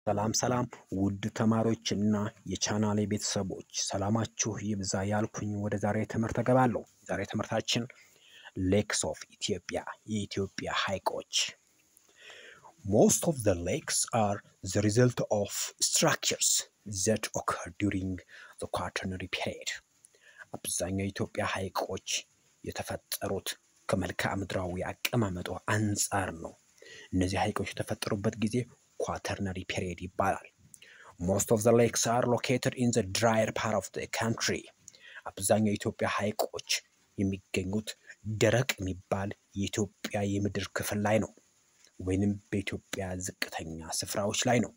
ሰላም ሰላም ውድ ተማሪዎችና የቻናሌ ቤተሰቦች ሰላማችሁ ይብዛ ያልኩኝ ወደ ዛሬ ትምህርት እገባለሁ። ዛሬ ትምህርታችን ሌክስ ኦፍ ኢትዮጵያ የኢትዮጵያ ሐይቆች። ሞስት ኦፍ ዘ ሌክስ አር ዘ ሪዘልት ኦፍ ስትራክቸርስ ዘት ኦከር ዱሪንግ ዘ ኳተርነሪ ፔሪድ። አብዛኛው የኢትዮጵያ ሐይቆች የተፈጠሩት ከመልክዓ ምድራዊ አቀማመጡ አንጻር ነው። እነዚህ ሐይቆች የተፈጠሩበት ጊዜ ኳተርነሪ ፔሪድ ይባላል። ሞስት ኦፍ ዘ ሌክስ አር ሎኬትድ ኢን ዘ ድራየር ፓርት ኦፍ ዘ ካንትሪ። አብዛኛው የኢትዮጵያ ሐይቆች የሚገኙት ደረቅ የሚባል የኢትዮጵያ የምድር ክፍል ላይ ነው፣ ወይንም በኢትዮጵያ ዝቅተኛ ስፍራዎች ላይ ነው።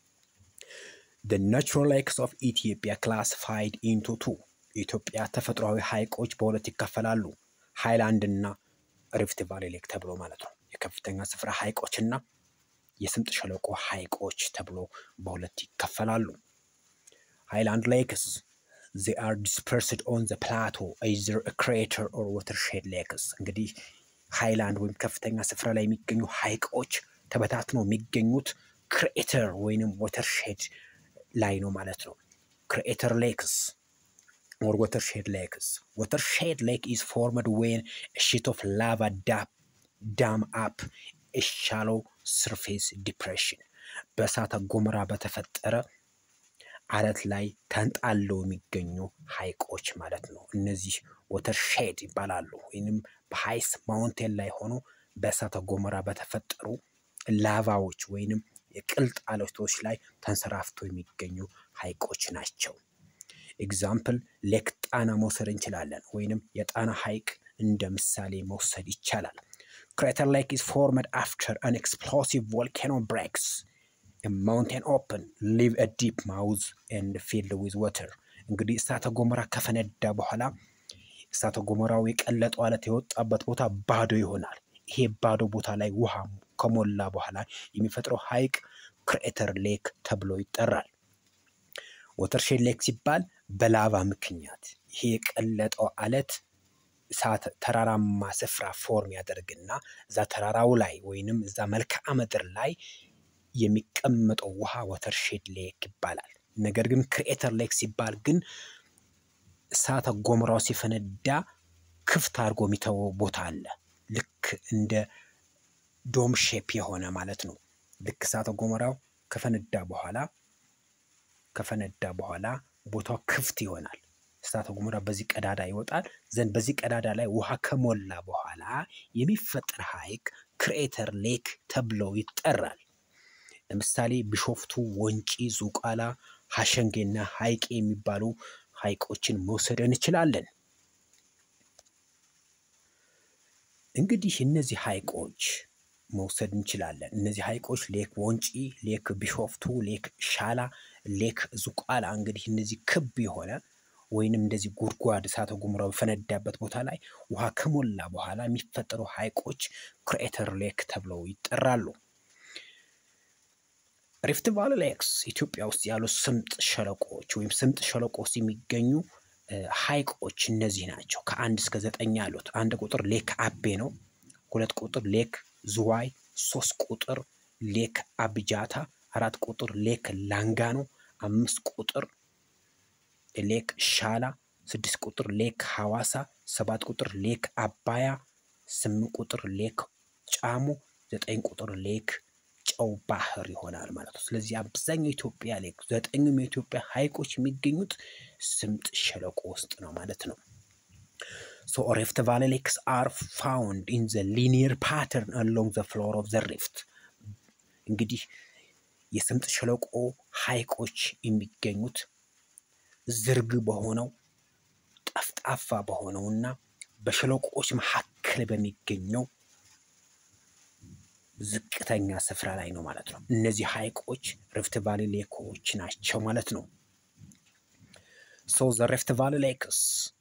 The natural lakes of Ethiopia classified into two የኢትዮጵያ ተፈጥሯዊ ሐይቆች በሁለት ይከፈላሉ። ሃይላንድ እና ሪፍት ቫሊ ሌክ ተብሎ ማለት ነው። የከፍተኛ ስፍራ ሐይቆችና የስምጥ ሸለቆ ሐይቆች ተብሎ በሁለት ይከፈላሉ። ሃይላንድ ሌክስ they are dispersed on the plateau either a crater or watershed lakes እንግዲህ ሃይላንድ ወይም ከፍተኛ ስፍራ ላይ የሚገኙ ሐይቆች ተበታትነው የሚገኙት ክሬተር ወይንም ወተርሼድ ላይ ነው ማለት ነው። ክሬተር ሌክስ or watershed lakes. Watershed lake is formed when a sheet of lava dam, dam up a shallow surface depression. በእሳተ ገሞራ በተፈጠረ አለት ላይ ተንጣለው የሚገኙ ሐይቆች ማለት ነው። እነዚህ ወተርሼድ ይባላሉ። ወይንም በሃይስ ማውንቴን ላይ ሆኖ በእሳተ ገሞራ በተፈጠሩ ላቫዎች ወይንም የቅልጥ አለቶች ላይ ተንሰራፍተው የሚገኙ ሐይቆች ናቸው። ኤግዛምፕል ሌክ ጣና መውሰድ እንችላለን፣ ወይንም የጣና ሐይቅ እንደ ምሳሌ መውሰድ ይቻላል። ክሬተር ሌክ ኢዝ ፎርመድ አፍተር አን ኤክስፕሎሲቭ ቮልካኖ ብሬክስ ማውንቴን ኦፕን ሊቭ አ ዲፕ ማውዝ ኤንድ ፊልድ ዊዝ ወተር። እንግዲህ እሳተ ገሞራ ከፈነዳ በኋላ እሳተ ገሞራው የቀለጠው አለት የወጣበት ቦታ ባዶ ይሆናል። ይሄ ባዶ ቦታ ላይ ውሃ ከሞላ በኋላ የሚፈጥረው ሐይቅ ክሬተር ሌክ ተብሎ ይጠራል። ወተርሼድ ሌክ ሲባል በላቫ ምክንያት ይሄ የቀለጠው አለት እሳት ተራራማ ስፍራ ፎርም ያደርግና እዛ ተራራው ላይ ወይንም እዛ መልክዓ ምድር ላይ የሚቀመጠው ውሃ ወተርሼድ ሌክ ይባላል። ነገር ግን ክሬተር ሌክ ሲባል ግን እሳተ ገሞራው ሲፈነዳ ክፍት አድርጎ የሚተወው ቦታ አለ። ልክ እንደ ዶም ሼፕ የሆነ ማለት ነው። ልክ እሳተ ገሞራው ከፈነዳ በኋላ ከፈነዳ በኋላ ቦታው ክፍት ይሆናል። እሳተ ገሞራ በዚህ ቀዳዳ ይወጣል ዘንድ በዚህ ቀዳዳ ላይ ውሃ ከሞላ በኋላ የሚፈጠር ሐይቅ ክሬተር ሌክ ተብለው ይጠራል። ለምሳሌ ቢሾፍቱ፣ ወንጪ፣ ዙቋላ፣ ሀሸንጌና ሐይቄ የሚባሉ ሐይቆችን መውሰድ እንችላለን። እንግዲህ እነዚህ ሐይቆች መውሰድ እንችላለን። እነዚህ ሐይቆች ሌክ ወንጪ፣ ሌክ ቢሾፍቱ፣ ሌክ ሻላ፣ ሌክ ዙቋላ እንግዲህ እነዚህ ክብ የሆነ ወይንም እንደዚህ ጉድጓድ እሳተ ገሞራው በፈነዳበት ቦታ ላይ ውሃ ከሞላ በኋላ የሚፈጠሩ ሐይቆች ክሬተር ሌክ ተብለው ይጠራሉ። ሪፍት ቫሊ ሌክስ ኢትዮጵያ ውስጥ ያሉ ስምጥ ሸለቆዎች ወይም ስምጥ ሸለቆ ውስጥ የሚገኙ ሐይቆች እነዚህ ናቸው። ከአንድ እስከ ዘጠኝ ያሉት አንድ ቁጥር ሌክ አቤ ነው። ሁለት ቁጥር ሌክ ዝዋይ፣ ሶስት ቁጥር ሌክ አብጃታ፣ አራት ቁጥር ሌክ ላንጋኖ፣ አምስት ቁጥር ሌክ ሻላ፣ ስድስት ቁጥር ሌክ ሐዋሳ፣ ሰባት ቁጥር ሌክ አባያ፣ ስምንት ቁጥር ሌክ ጫሞ፣ ዘጠኝ ቁጥር ሌክ ጨው ባህር ይሆናል ማለት ነው። ስለዚህ አብዛኛው የኢትዮጵያ ሌክ ዘጠኙም የኢትዮጵያ ሐይቆች የሚገኙት ስምጥ ሸለቆ ውስጥ ነው ማለት ነው። ሶ ሪፍት ቫሊ ሌክስ አር ፋውንድ ኢን ዘ ሊኒየር ፓተርን አሎንግ ዘ ፍሎር ኦፍ ዘ ሪፍት። እንግዲህ የስምጥ ሸለቆ ሐይቆች የሚገኙት ዝርግ በሆነው ጠፍጣፋ በሆነውና በሸለቆዎች መካከል በሚገኘው ዝቅተኛ ስፍራ ላይ ነው ማለት ነው። እነዚህ ሐይቆች ሪፍት ቫሊ ሌኮች ናቸው ማለት ነው። ሶ ዘ ሪፍት ቫሊ ሌክስ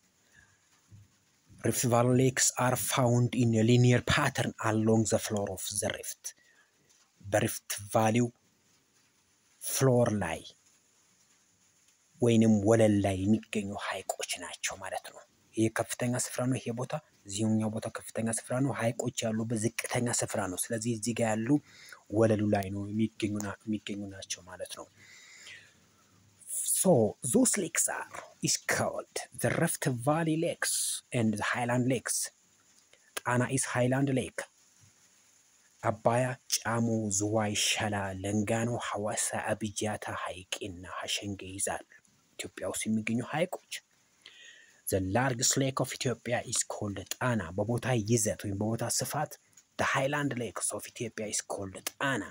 ሪፍት ቫሊ ሌክስ አር ፋውንድ ኢን ሊኒየር ፓተርን አሎንግ ዘ ፍሎር ኦፍ ዘ ሪፍት በሪፍት ቫሊው ፍሎር ላይ ወይንም ወለል ላይ የሚገኙ ሐይቆች ናቸው ማለት ነው። ይህ ከፍተኛ ስፍራ ነው። ይሄ ቦታ እዚህኛው ቦታ ከፍተኛ ስፍራ ነው። ሐይቆች ያሉበት ዝቅተኛ ስፍራ ነው። ስለዚህ እዚህ ጋር ያሉ ወለሉ ላይ ነው የሚገኙ ናቸው ማለት ነው። ሶ ዞስ ሌክስ አር ኢስ ኮልድ ዘ ረፍት ቫሊ ሌክስ ኤንድ ዘ ሃይላንድ ሌክስ። ጣና ኢስ ሃይላንድ ሌክ፣ አባያ፣ ጫሞ፣ ዝዋይ፣ ሸላ፣ ለንጋኖ፣ ሐዋሳ፣ አብጃታ ሐይቅና ሀሸንጌ ይዛል። ኢትዮጵያ ውስጥ የሚገኙ ሐይቆች ዘ ላርጅስት ሌክ ኦፍ ኢትዮጵያ ኢስ ኮልድ ጣና። በቦታ ይዘት ወይም በቦታ ስፋት ዘ ሃይላንድ ሌክስ ኦፍ ኢትዮጵያ ኢስ ኮልድ ጣና።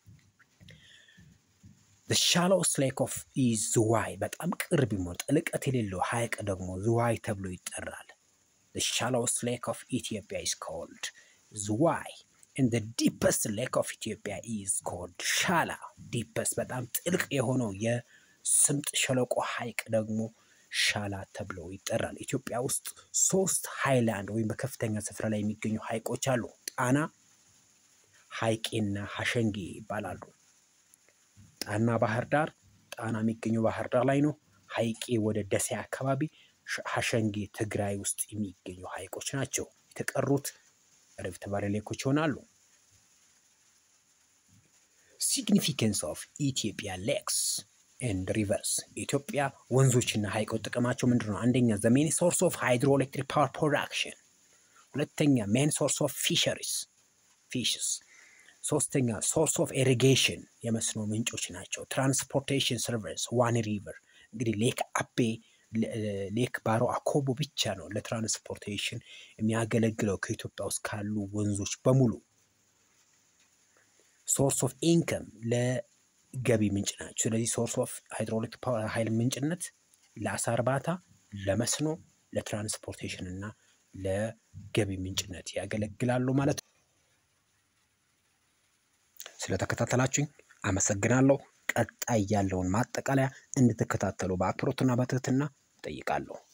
ዘ ሻሎስት ሌክ ኦፍ ኢዝ ዝዋይ። በጣም ቅርብ የሚሆን ጥልቀት የሌለው ሐይቅ ደግሞ ዝዋይ ተብሎ ይጠራል። ዘ ሻሎስት ሌክ ኦፍ ኢትዮጵያ ኢስ ኮልድ ዝዋይ ኤንድ ዘ ዲፐስት ሌክ ኦፍ ኢትዮጵያ ኢዝ ኮልድ ሻላ። ዲፐስት በጣም ጥልቅ የሆነው የስምጥ ሸለቆ ሐይቅ ደግሞ ሻላ ተብሎ ይጠራል። ኢትዮጵያ ውስጥ ሶስት ሃይላንድ ወይም በከፍተኛ ስፍራ ላይ የሚገኙ ሐይቆች አሉ። ጣና፣ ሐይቄና ሀሸንጌ ይባላሉ። ጣና ባህር ዳር፣ ጣና የሚገኘው ባህር ዳር ላይ ነው። ሐይቄ ወደ ደሴ አካባቢ፣ ሀሸንጌ ትግራይ ውስጥ የሚገኙ ሐይቆች ናቸው። የተቀሩት ሪፍት ቫሊ ሌኮች ይሆናሉ። ሲግኒፊካንስ ኦፍ ኢትዮጵያ ሌክስ ኤንድ ሪቨርስ የኢትዮጵያ ወንዞችና ሐይቆች ጥቅማቸው ምንድን ነው? አንደኛ ዘ ሜን ሶርስ ኦፍ ሃይድሮኤሌክትሪክ ፓወር ፕሮዳክሽን፣ ሁለተኛ ሜን ሶርስ ኦፍ ፊሸሪስ ፊሽስ፣ ሶስተኛ ሶርስ ኦፍ ኢሪጌሽን የመስኖ ምንጮች ናቸው። ትራንስፖርቴሽን ሰርቪስ ዋን ሪቨር እንግዲህ ሌክ አቤ ሌክ ባሮ አኮቦ ብቻ ነው ለትራንስፖርቴሽን የሚያገለግለው ከኢትዮጵያ ውስጥ ካሉ ወንዞች በሙሉ። ሶርስ ኦፍ ኢንከም ለገቢ ምንጭ ናቸው። ስለዚህ ሶርስ ኦፍ ሃይድሮኤሌክትሪክ ኃይል ምንጭነት ለአሳ እርባታ፣ ለመስኖ፣ ለትራንስፖርቴሽን እና ለገቢ ምንጭነት ያገለግላሉ ማለት ነው። ስለተከታተላችሁኝ አመሰግናለሁ። ቀጣይ ያለውን ማጠቃለያ እንድትከታተሉ በአክብሮትና በትህትና እጠይቃለሁ።